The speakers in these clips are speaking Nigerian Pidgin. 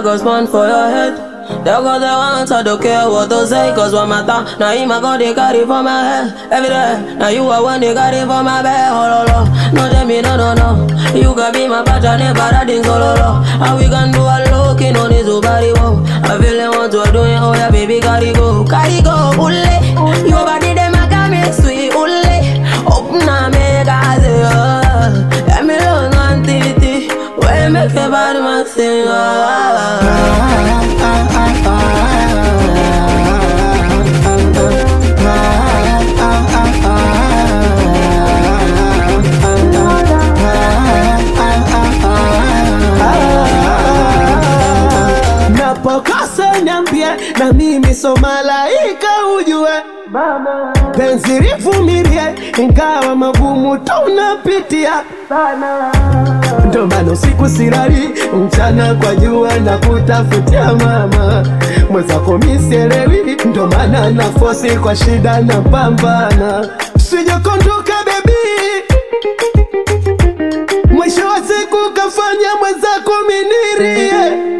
go spawn for your head. They got the ones I don't care what to say, cause what matter. Now him I got they carry for my head every day. Now you are one they carry for my bed. Oh, lo, lo. No, tell me, no, no, no. You can be my partner, never riding solo, lo. And we can do a looking on his body, whoa. I feel like what you're doing, oh yeah, baby, carry go, carry go, ule. Your body, them, I got me sweet, ule. Open up, make I say, oh. Let me learn one titty. When make your body, man, sing, oh. Napokosa niambie, na mimi so malaika ujue, penzi livumilie, ingawa magumu tunapitia ndo maana usiku silali, mchana kwa jua na kutafutia mama mwenzako misielewi, ndo maana na fosi kwa shida na pambana, sijakondoka bebi, mwisho wa siku kafanya mwenzako minirie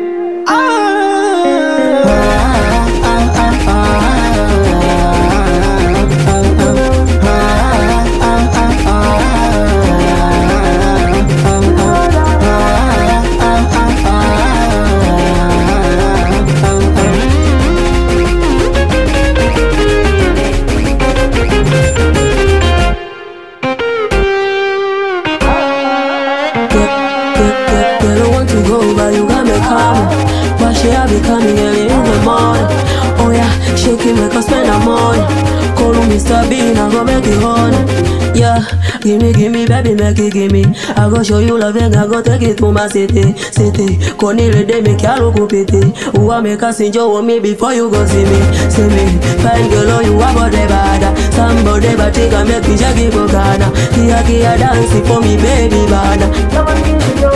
Girl, girl, girl, girl, I want to go, but you got me coming. Why should I be coming early in the morning? Oh yeah, shake it, make us spend the money. Call me Mr. Bean, I go make it honey. Yeah, gimme, gimme, baby, make it gimme. I go show you love and I go take it to my city, city. Konile de me kyalo kupiti. Uwa make us enjoy me before you go see me, see me. Fine girl, oh you are body bad. Somebody but take a make me jaggy bogana. Kia kia dance for me, baby bad.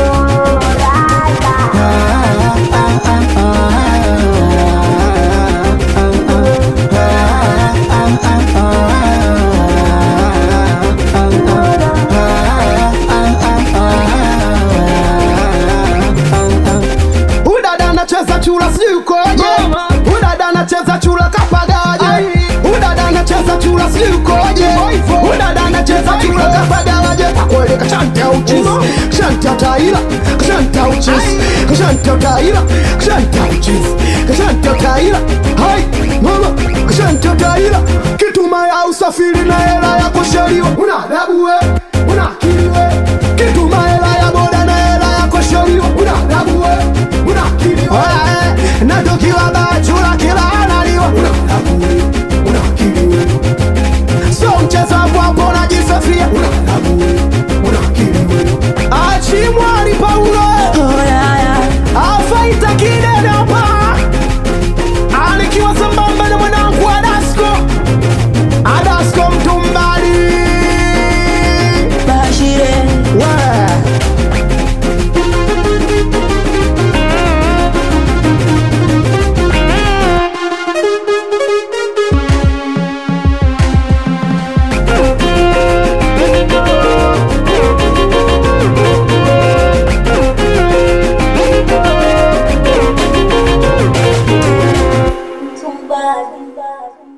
Udada anacheza chura sijui ukoje, udada anacheza chura kapagaje, udada anacheza chura sijui ukoje, udada anacheza chura kapagaje. Kakweli kashanta uchizi, kashanta taira, kashanta uchizi, kashanta taira, kashanta uchizi, kashanta taira. Hai mama, kashanta taira, kituma ya usafiri na hela ya kushaliwa. Una adabu we, una akili we, kituma hela ya boda na hela ya kushaliwa. Una adabu we, una akili we, na tukiwa bachura kila analiwa. Una adabu we, una akili we, so mchezo hapo najisafia. Una adabu we, una akili we, achimwani Paulo Oh yeah, yeah. afaita kidedopa anikiwa sambamba na mwanangu Adasko Adasko mtumbali Bashire. we Tumbali.